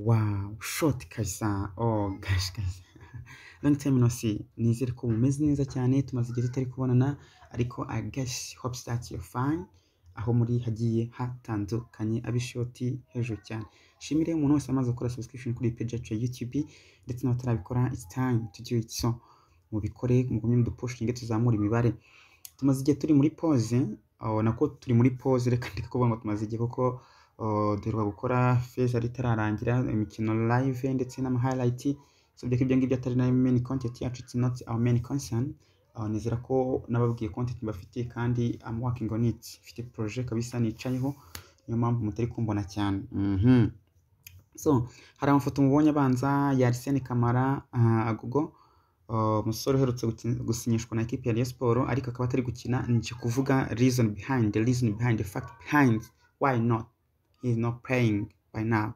Wow! Shoti kabisa, oh gosh kabisa, long time no see, nizere ko mumeze neza cyane, tumaze igihe tutari kubonana, ariko I guess, hope that you're fine, aho muri hagiye hatandukanye, ab'ishoti hejuru cyane, nshimire umuntu wese wamaze gukora subscription kuri iyi page yacu ya YouTube, ndetse n'abatarabikora, it's time to do it, so mubikore, mugumye mudupushinge, tuzamure imibare, tumaze igihe turi muri pause, oh, nako turi muri pause, reka ndeke kuvuga ngo tumaze igihe kuko duheruka gukora feza ritararangira imikino live ndetse n'ama highlight so byako ibyo ngibyo atari nayo main content yacu it's not our main concern uh, nizera ko nababwiye content mbafitiye kandi I'm working on it mfite projet kabisa nicayeho niyo mpamvu mutari kumbona cyane mhm so hari amafoto mubonye abanza ya Arsene Kamara uh, Agogo uh, umusore uherutse gukin- gusinyishwa na ekipe ya Rayon Sports ariko akaba atari gukina nje kuvuga reason behind the reason behind the fact behind why not he is not playing by now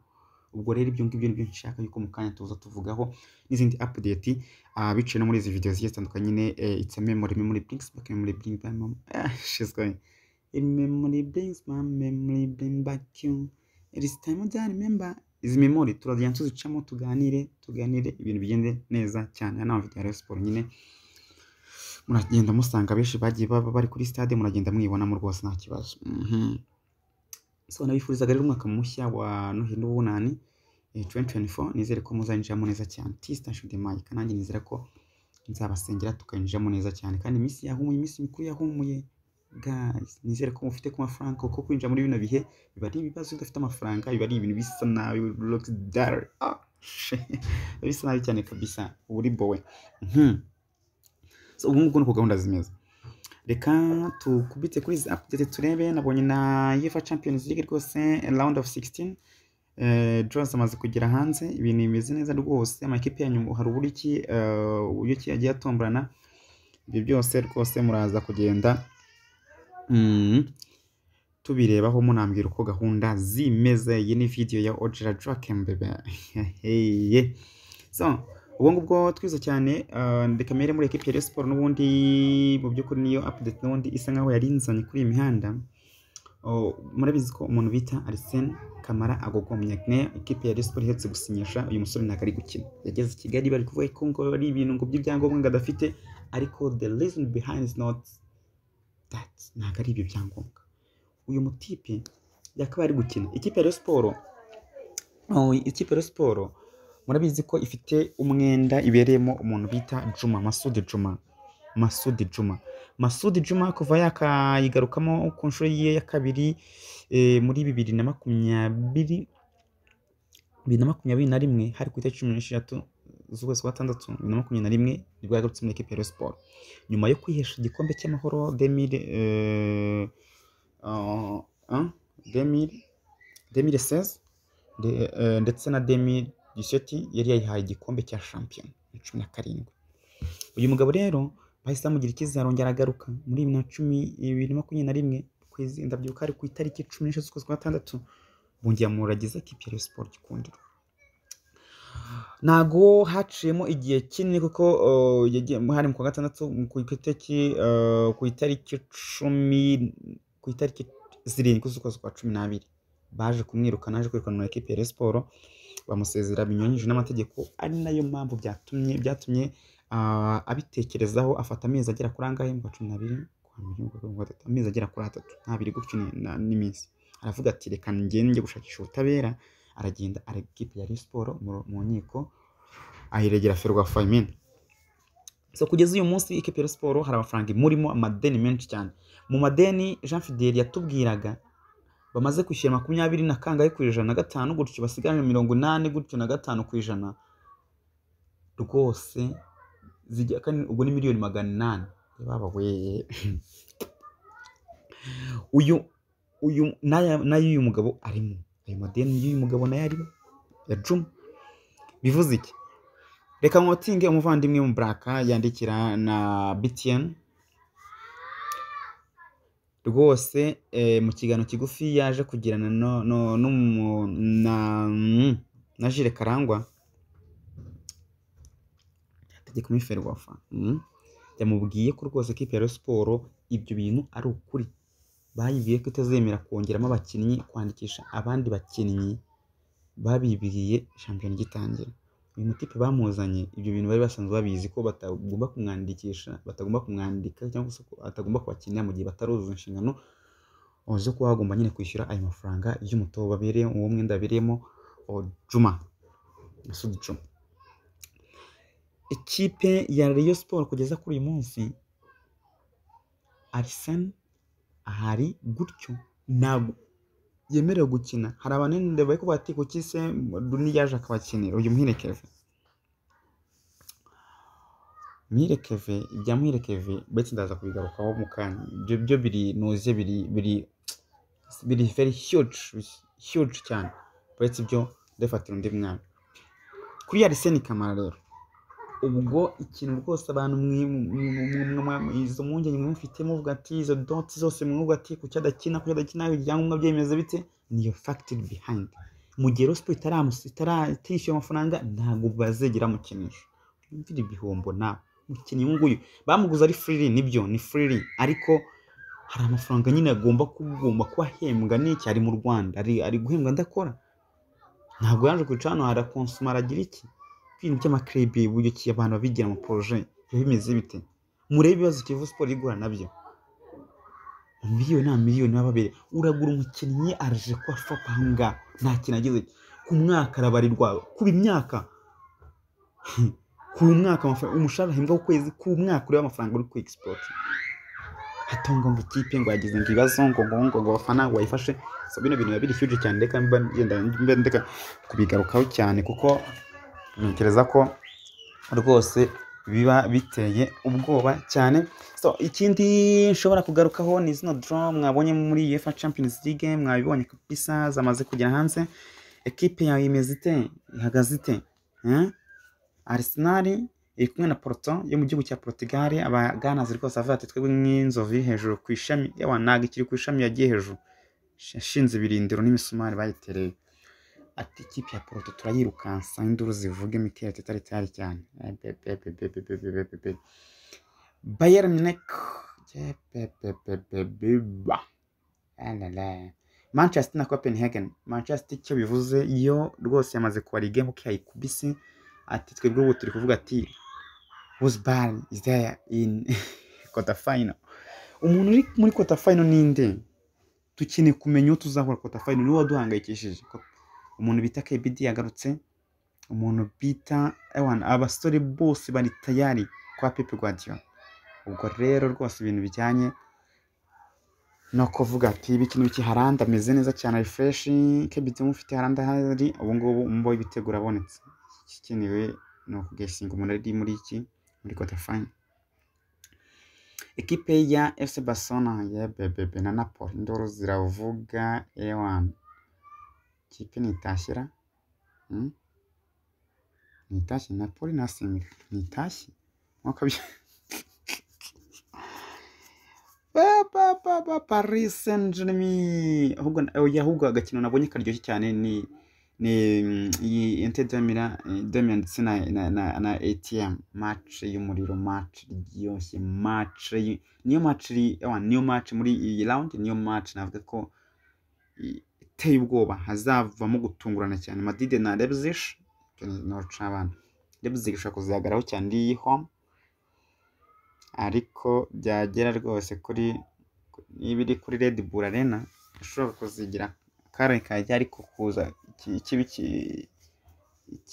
ubwo rero ibyo ngibyo nibyo nshaka yuko mu kanya tuza tuvugaho n'izindi update uh, biciye no muri izi video zigiye zitandukanye nyine uh, it's a memory memory brings back memory brings back mom ah, she's going a memory brings my memory bring back you it is time that I remember izi memory turazijya tuzicamo tuganire tuganire ibintu bigende neza cyane hano ama video ya Rayon Sports nyine muragenda musanga benshi bagiye baba bari kuri stade muragenda mwibonamo rwose nta kibazo mhm so nabifurizaga rero umwaka mushya wa Noheli n'ubunani eh, 2024 nizere ko muzanjiramo neza cyane tista shudemayi kanange nizera ko nzabasengera tukinjiramo neza cyane kandi iminsi yahumuye iminsi mikuru yahumuye guys nizere ko mufite ku mafaranga kuko kwinjira muri bino bihe biba ari ibibazo iyo udafite amafaranga biba ari ibintu bisa nabi looks dire ah, biba bisa nabi cyane kabisa uba uri bowe Mhm. so ubu ngubu nuko gahunda zimeze reka tukubitse kuri izi update turebe nabonye na UEFA Champions League rwose round of 16 eh, draws amaze kugera hanze ibintu bimeze neza rwose amakipe yanyu hari uburyo ki eh, uburyo ki yagiye atomborana ibyo byose rwose muraza kugenda mm, tubirebaho munambwira uko gahunda zimeze iyi ni video ya Ojira Draken bebe Hehe. so ubu ngubwo twiza cyane uh, ndeka mbere muri ekipi ya Rayon Sports n'ubundi mu by'ukuri niyo update n'ubundi isa nkaho yari inzanye kuri iyi mihanda Oh, murabizi ko umuntu bita Arsene Kamara Agogo Munyagine ekipi ya Rayon Sports iherutse gusinyisha uyu musore ntabwo ari gukina yageze i Kigali bari kuvuga ko ngo ari ibintu ngo by'ibyangombwa ngo adafite ariko the reason behind is not that ntabwo ari ibyo byangombwa uyu mutipe yakabaye ari gukina ikipe ya Rayon Sports Oh, ikipe ya Rayon Sports murabizi ko ifite umwenda ibereyemo umuntu bita Juma Masud Juma Masud Juma Masud Juma kuva yakayigarukamo ku nshuro ye ya kabiri eh, muri bibiri na makumyabiri bibiri na makumyabiri na rimwe hari ku itariki cumi n'esheshatu z'ukwezi kwa gatandatu bibiri na makumyabiri na rimwe nibwo yagarutse muri ekipe ya Rayon Sports nyuma yo kwihesha igikombe cy'amahoro demire eh, uh, uh, demire demire seze de, eh, ndetse na demi diseti yari yayihaye igikombe cya shampiyona na cumi na karindwi uyu mugabo rero bahise bamugira icyizere arongera agaruka muri bibiri na cumi bibiri na makumyabiri na rimwe kwezi ndabyibuka hari ku itariki cumi n'eshatu z'ukwezi kwa gatandatu bongera amuragiza kipe ya Rayon Sports gikundiro ntago haciyemo igihe kinini kuko uh, yagiye hari mu kwa gatandatu mu ku itariki uh, ku itariki cumi ku itariki zirindwi z'ukwezi kwa cumi n'abiri baje kumwirukana aje kwirukana na ekipe ya Rayon Sports bamusezera binyuranyije n'amategeko ari nayo mpamvu byatumye byatumye ah, abitekerezaho afata amezi agera kuri angahe mu kwa cumi n'abiri kwa mbere mu kwa kabiri, mu kwa gatatu amezi agera kuri atatu ntabiri gutyo ni- na- n'iminsi aravuga ati reka ngende njye gushakisha ubutabera aragenda arega ikipe ya Rayon Sports mu- mu nkiko ayiregera Ferwafa Famine so kugeza uyu munsi ikipe ya Rayon Sports hari amafaranga imurimo amadeni menshi cyane mu madeni Jean Fidel yatubwiraga bamaze kwishyura makumyabiri na kangahe ku ijana na gatanu gutyo basigaje mirongo inani gutyo na gatanu ku ijana rwose zijya kandi ubwo ni miliyoni magana inani baba we uyu uyu n'aya n'ayo uyu mugabo arimo ayo madeni y'uyu mugabo nayo arimo ya Juma bivuze iki reka nkotinge umuvandimwe mu buraka yandikira na BTN rwose eh, mu kiganiro kigufi yaje kugirana no, no, n'umu- na, mm, na Jire Karangwa ategeka umwifere wafa mm. yamubwiye ko rwose kipe ya Rayon Sports ibyo bintu ari ukuri bayibwiye ko itazemera kongeramo abakinnyi kwandikisha abandi bakinnyi babibiriye shampiyona igitangira uyu mutipe bamuzanye ibyo bintu bari basanzwe babizi ko batagomba kumwandikisha batagomba kumwandika cyangwa se ko atagomba kubakinira mu gihe bataruzuza inshingano zo kuba bagomba nyine kwishyura ayo mafaranga y'umutobe babereye uwo mwenda babereyemo Juma Masud Juma ikipe ya Rayon Sport kugeza kuri uyu munsi Arsene hari gutyo ntabwo yemerewe gukina hari abanenere bari kuvuga ati kuki se Rooney yaje akabakinira uyu mwirekeve mwirekeve ibya mwirekeve ndetse ndaza kubigarukaho mu kanya ibyo byo biri nuze biri biri biri very huge huge cyane uretse ibyo ndafatira undi mwana kuri Arsene Kamara rero ubwo ikintu rwose abantu izo mpungenge mwumfite muvuga ati izo doti zose mwumva ati kuki adakina kuki adakina ibyangombwa byemeza bite niyo fagitire bihayindi mu gihe rosipo itarishyura amafaranga ntabwo bazegera amukinisha yumvira ibihombo nawe umukinnyi uyu nguyu bamuguze ari firiri nibyo ni firiri ariko hari amafaranga nyine agomba kugomba kuba ahembwa n'iki ari mu rwanda ari guhembwa ndakora ntabwo yaje kwicara hano harakonsoma aragira iki ibintu by'amakirebe uburyo ki abantu babigira mu poroje biba bimeze bite murebe ibibazo kivu siporo igura nabyo miliyoni na miliyoni baba babiri uragura umukinnyi araje kuba fapa aha ngaha nta kintu agize ku mwaka arabarirwa ku imyaka ku mwaka umushahara ahembwa ku kwezi ku mwaka ureba amafaranga uri kuri egisipoti hatonga ngo ikipe ngo yagize ngo ibibazo ngo ngo ngo ngo abafana ngo bayifashe bino bintu biba biri huge cyane reka mba ndeka kubigarukaho cyane kuko ntekereza ko rwose biba biteye ubwoba cyane ikindi nshobora kugarukaho ni izina doro mwabonye muri UEFA Champions League mwabibonye kabisa zamaze kugera hanze ekipe yawe imeze ite ihagaze ite Arsenal iri kumwe na Porto yo mu gihugu cya Portugal abaganazi rwose avuga ati twebwe nk'inzovu hejuru ku ishami yawa ntabwo ikiri ku ishami yagiye hejuru yashinze ibirindiro n'imisumari bayitereye ati ikipe ya poroto turayirukansa induru zivuga imikeri tutari cyari cyane bayeri mineke manchester na copenhagen manchester icyo bivuze iyo rwose yamaze kubara igemu kuko yayikubise ati twebwe ubu turi kuvuga ati wuzbari is there in kota final umuntu uri muri kota final ninde dukeneye kumenya uwo tuzahura kota final niwe waduhangayikishije umuntu bita kebidi yagarutse umuntu bita ewana abasore bose bari tayari kwa pepe guardiyo ubwo rero rwose ibintu bijyanye no kuvuga ati ibi kintu biki haranda ameze neza cyane refreshi kebidi umufite haranda hari ubu ngubu umboye ibitego urabonetse igikenewe ni ukugesinga umuntu ari muri iki muri kotafani ekipe ya efuse basona ya bebebe na napoli indoro ziravuga ewani ikipe nitashyira nitashye na poli nasimira nitashye nkuko paris saint germain ahubwo agakino nabonye karyoshye cyane ni ni iyi ente demira demira ndetse na na atm mace y'umuriro mace ryoshye mace niyo mace niyo mace muri iyi rawundi niyo mace navuga ko iteye ubwoba hazavamo gutungurana cyane madide na leipzig ntoca abana leipzig ishobora kuzahagararaho cyane iri iyi home ariko byagera rwose kuri niba iri kuri red bull arena ishobora kuzigira kare kajya ariko kuza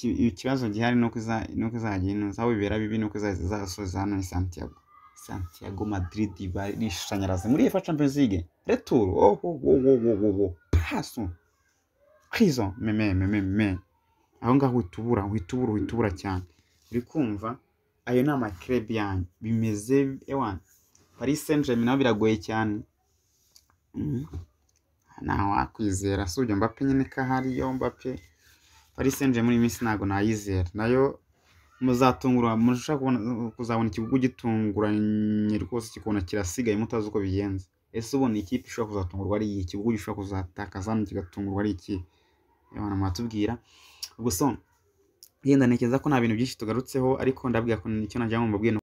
ikibazo gihari nuko izajya inoza aho bibera bibi nuko izasoza hano ni santiago santiago madrid barishanyaraza muri efa champions league returu ohohohohoho paso kwizo meme meme meme aho ngaho witubura witubura witubura cyane uri kumva ayo ni amakirebi yanyu bimeze ewana paris saint germain nabo biragoye cyane ntawakwizera si ujya mbape nyine ko ahari yo mbape paris saint germain muri minsi ntabwo nayizera nayo muzatungura mushaka kuzabona ikibugu gitunguranye rwose kikabona kirasigaye mutazi uko bigenze ese ubona ikipe ishobora kuzatungurwa ari iyi ikibugu gishobora kuzatakaza hano kigatungurwa ari iki abantu mwatubwira gusa yenda ntekereza ko nta bintu byinshi tugarutseho ariko ndabwira ko nicyo nagira ngo mbabwire